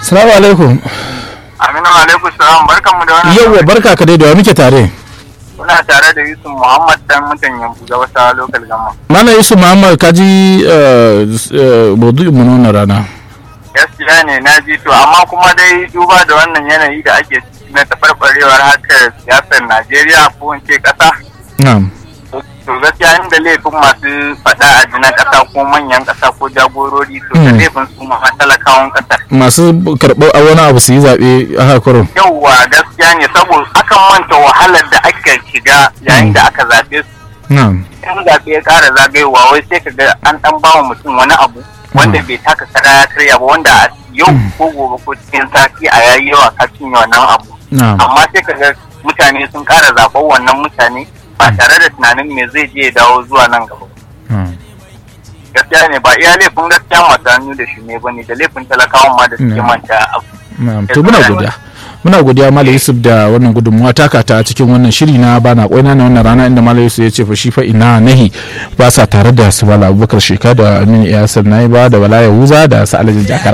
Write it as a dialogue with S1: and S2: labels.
S1: Salamu alaikum.
S2: Aminu alaikum salam barkanmu da wannan.
S1: Yawwa barka ka dai da wa muke tare.
S2: Muna tare da Yusuf Muhammad dan mutan Yambu ga wata local gama.
S1: Mana Yusuf Muhammad ka ji maudu'in mu na rana.
S2: Gaskiya ne na ji to amma kuma dai duba da wannan yanayi da ake ciki na tafarbarewar harkar siyasar Najeriya ko in ce ƙasa.
S1: Na'am.
S2: To gaskiya inda laifin masu faɗa a jinan ƙasa ko manyan ƙasa ko jagorori to da
S1: Mm.
S2: laifin su ma talakawan ƙasar.
S1: Masu karɓar a wani abu su yi zaɓe a hakurin.
S2: Yauwa gaskiya ne saboda akan manta wahalar da aka shiga yayin da aka zaɓe su
S1: Na'am.
S2: in zaɓe ya ƙara zagayowa wai sai ka ga an ɗan ba wa mutum wani abu wanda bai taka kara ya karya ba wanda a yau ko gobe ko cikin sati a yayi yawa ka cinye wannan abu
S1: Na'am.
S2: amma sai ka ga mutane sun ƙara zaɓar wannan mutane ba tare da tunanin me zai je ya dawo zuwa nan gaba ba.
S1: Na'am.
S2: gaskiya ne ba iya laifin gaskiya masu hannu da shi ne ba ne da laifin talakawan ma da suke
S1: Mm.
S2: manta abu
S1: Na'am. To muna godiya. Muna godiya Malam Yusuf da wannan gudunmuwa taka ta cikin wannan shiri na bana kwaina na wannan rana inda Malam Yusuf ya ce fa shi fa ina nahi ba sa tare da su Bala Abubakar Sheka da Aminu Iyasar Naiba da Bala Yahuza da Sa'alajin Jakar